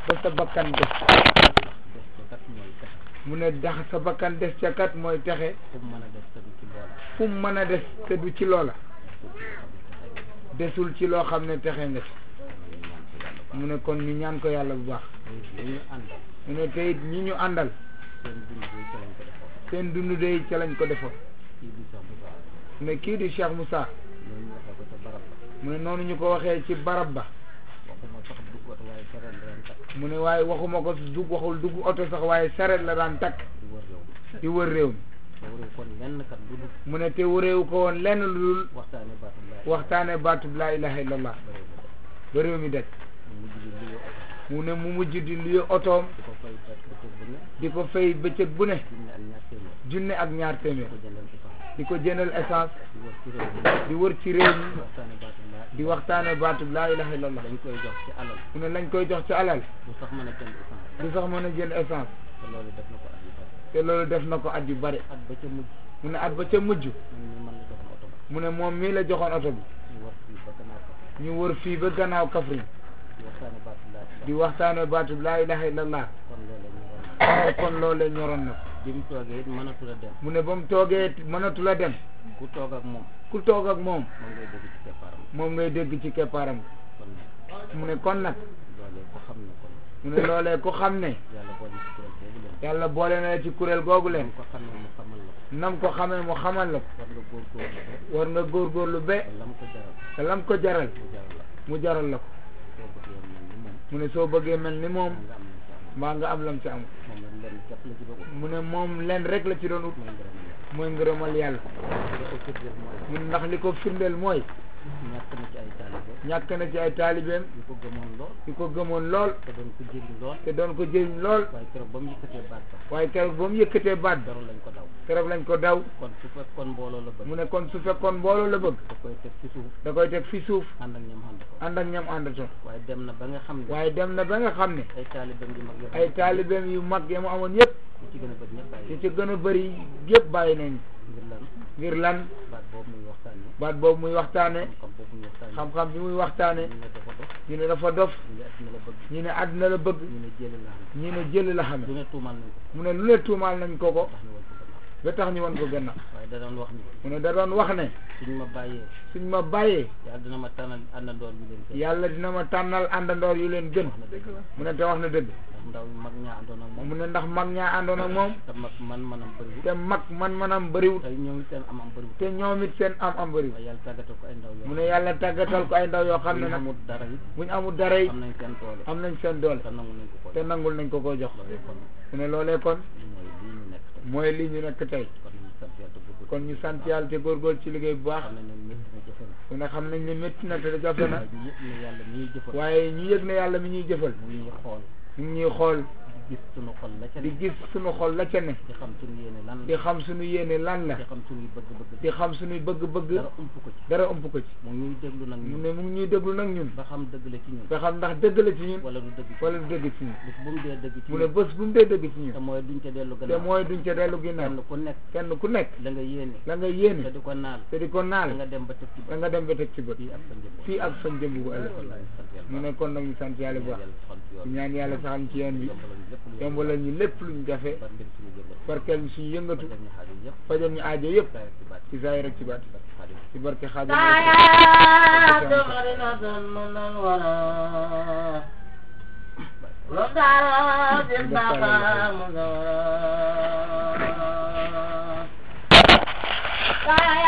ba sa bakkan des des ca kat mooy texe mu ne dax sa bakkan des ca kat mooy texe fu mu mën a des te du ci loola fu mu mën a des te du ci loola desul ci loo xam ne texe nga ci mu ne kon ñu ñaan ko yàlla bu baax li ñu àndal mu ne tey ñi ñu àndal seen dund bi ca lañ ko defoon seen dund day ca lañ ko defoon kii di sax bu baax mu ne kii di Cheikh Moussa loolu ñu waxee ko ca barab ba mu ne noonu ñu ko waxee ci barab ba waxuma sax dugg oto waaye sereen leen takk mu ne waaye waxuma ko dugg waxul dugg oto sax waaye saret la daan takk di wër réew mi di wër réew mi te wëru kon lenn kat bu dul mu ne te wëreewu ko woon lenn lu dul waxtaane baatu laay waxtaane baatub laa ilaha illallah ba réew mi daj mu mujj bi liggéey oto mu ne mu mujj di luye otoom di ko fay kat bëccëg bu ne di ko fay bëccëg bu ne junne ak ñaar téeméer junne ak ñaar téeméer di ko jëndal ci sax di ko jëndal essence di wër ci réew mi di wër ci réew mi waxtaane baatu laay di waxtaane baatub laa ilaha illallah dañ koy jox ci alal mu ne lañ koy jox ci alal bu sax mën a jënd essence du sax mën a jënd essence te loolu def na ko at yu bari te loolu def na ko at yu bari at ba ca mujj mu ne at ba ca mujj man mii man la joxoon oto ba mu ne moom mii la joxoon oto bi ñu war fii ba gannaaw ko ñu wër fii ba gannaaw Kaffrine di waxtaane baatu laay di waxtaane baatub laa ilaha illallah kon loolu ñu war kon loolee ñoroon na ko bi mu toogee it mënatul a dem mu ne ba mu toogee mënatu la dem ku toog ak moom ku toog ak moom moom ngay dégg ci keppaaram moom ngay dégg ci keppaaram kon mu ne kon nag loolee ko xam ne kon mu ne loolee ku xam ne yàlla boole ci kuréel boobu leen yàlla boole na la ci kuréel googu leen ko xamee mu xamal la ko nam ko xamee mu xamal la ko war nga góorgóorlu ba war nga góorgóorlu ba te lam ko jaral te lam ko jaral mu jaral la mu jaral la ko soo bëggee mel ni moom mu ne soo bëggee mel ni moom nga am na ci am mbaa nga am lam ci am moom la leen képp la ci bëgg mu ne moom leen rek la ci doon ut mooy ngërëm la mooy ngërëmal yàlla li ko firndeel mooy mu ne ndax li ko firndeel mooy ñàkk na ci ay taalibe ñàkk na ci ay taalibeem yu ko gëmoon lool yu ko gëmoon lool te doon ko jëriñ lool te doon ko jëriñ lool waaye keroog ba mu yëkkatee baat ba waaye keroog ba mu yëkkatee baat ba jarul lañ ko daw keroog lañ ko daw kon su fekkoon mbooloo la bëgg mu ne kon su fekkoon mbooloo la bëgg da koy teg ci suuf da koy teg fi suuf ànd ak ñoom ànd ko ànd ak ñam àndatoon waaye dem na ba nga xam ne waaye dem na ba nga xam ne ay taalibeem yu mag yëpp ay taalibeem yu mag ya mu amoon yëpp li ci gën a bëgg ñëpp bàyyi ci ci gën a bëri yëpp bàyyi nañ ngir lan ngir lan baat boobu muy waxtaane baat boobu muy waxtaane xam-xam boobu muy waxtaane xam-xam bi muy waxtaane ñu ne dafa dof ñu ne dafa dof ñu ne adduna la bëgg ñu ne àddina la bëgg ñu ne ñu ne jël jëli la xam la xame du ne tuumal nañ ko mu ne lu ne tuumaal nañ ko ko tax ñu woon ko gannaaw ba tax ñu won ko gannaaw waaye da doon wax ni mu ne da doon wax ne suñ ma bàyyee suñ ma bàyyee yàlla dina ma tànnal àndandoor yu leen gën yàlla dina ma tànnal àndandoor yu leen gën wax na dëgg la mu ne te wax na dëgg ndax ndaw mag ñaa àndoon ak moom mu ne ndax mag ñaa àndoon ak moom te mag man manam bëriwul te mag man manam bëriwut te ñoom it seen am am bëriwul te ñoom it seen am am bëriwut waaye yàlla tàggatal ko ay ndaw yoo mu ne yàlla tàggatal ko ay ndaw yoo xam ne ñu nag amul dara it buñ amul dara yi am nañ seen doole am nañ seen doole te nangu nañ ko ko te nangul nañ ko koo jox loolu kon mu ne loolee kon mooy lii ñu nekk tey mooy li ñu nekk tey kon ñu sant yàlla te góorgóorlu kon ñu sant yàlla te góorgóorlu ci liggéey bu baax xam nañ ne métti na jafe na mu ne xam nañ ne métti na te jafe na waaye ñu yëg ne yàlla mi ñuy jëfal waaye ñu yëg ne yàlla mi ñuy jëfal mu ñuy xool ñu ngi ñuy xool di gis sunu xol la ca di ne gis suñu xol la ca ne di xam sunu yéene lan di la xam suñu yéene lan la di xam sunuy bëgg-bëgg di xam suñuy bëgg-bëgg dara ump ko ci dara ëmp ko ci mu ñuy déglu nag mu ñun ne mu ngi ñuy déglu nag ñun ba xam dëgg la ci ñun nga xam ndax dëgg la ci ñun wala du dëgg ci wala du dëgg ci ñun bis bu mu dee dëgg ci mu ne ñun bés bu mu dee dëgg ci te ñun mooy duñ ca dellu te gannaaw mooy duñ ca dellu kenn ginnaaw ku nekk kenn ku nekk la nga yéene la nga te yéene di ko naal te di ko da naal nga dem ba teg ci da nga dem ba teg ci bët fii ak sa njëmm fii ak sa njëmb bu ëllëg mu ne kon nag ñu sant yàlla bu baax di ñaan yàlla saxal ci yoon bi yombalal ñu lépp luñ jafe barkeel ñu suñu yëngatu fajal ñu aajo yëpp ci zaahir ak ci baat ci barke xaadim آيات مدينة منورة وقالت البقاء مزورة